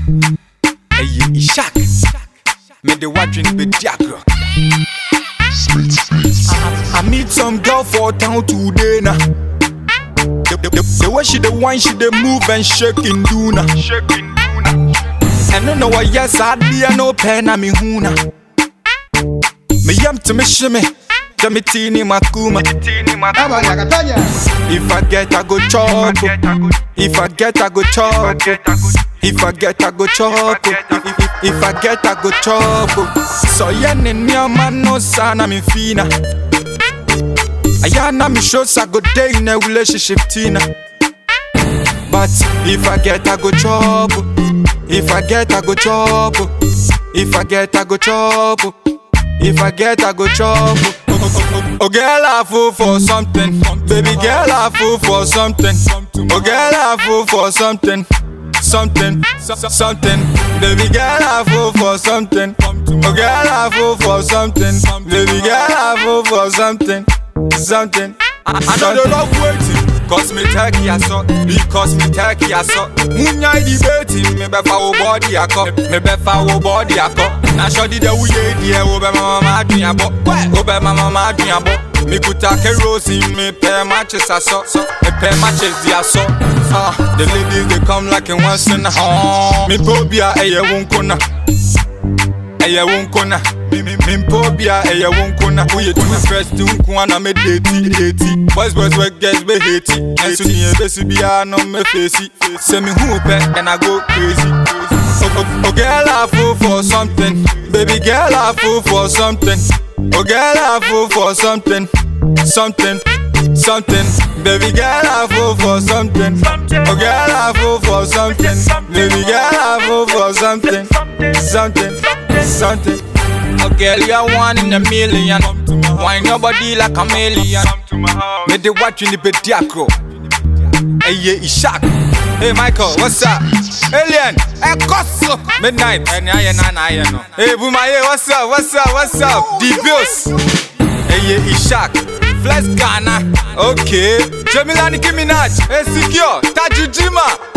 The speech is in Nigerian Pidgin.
Ɛyɛ Ishak. Mede wadwene bɛdi agorɔ. I meet some girl for town today na. The, the, the, the way she the wine, she the move and shaking do na. ɛno na wɔyɛ saa adeɛ no pɛ na mehu na meyam te mehye me sɛ metee ne makuma if i get i go chop if i get i go chop if i get i go chop if, if, if i get i go chop sɛ ɔyɛ ne nneɛma no saa na memfii na ɛyɛ na me show sɛ i go dey in a relationship tina but if i get i go chop if i get i go chop if i get i go chop if i get i go chop oh girl i fool for something baby girl i fool for something oh girl i fool for something something something baby girl i fool for something oh girl i fool for something baby girl i fool for something something i know the love waiting Cause me take ya so, because me take ya so. Munya debate, me befa wo body akọ, me befa wo body akọ. Na shodi de wuye die, wo be mama ma adun abo, wo be mama ma adun abo. Me kuta kerosene, me pay matches aso, me pay matches di aso. Ah, the ladies they come like in once in a home. Me pobia eye wunkona, eye wunkona. Mimpo bia eye wunkona. Uye tu first unku ana me date date. Boys boys we girls be hate. Ensu ni ebesi bia no me face. Say me who pe and I go crazy. Oh, oh, oh girl I fool for something. Baby girl I fool for something. Oh girl I fool for something. Something. Something, baby girl, I fool for something. Oh girl, I fool for something. Baby girl, I fool for something. Something, something. Oh girl, you're one in a million. Why nobody like a million? Me the watch in the pediacro. Hey, yeah, Ishak. Hey, Michael, what's up? Alien, hey, Kosso. Midnight. Hey, nah, yeah, nah, nah, yeah, no. Hey, Bumaye, what's up? What's up? What's up? The Bills. Hey, yeah, Ishak. Flex Ghana. Okay. Jamila Nicki Minaj. Hey, Secure. Tajujima.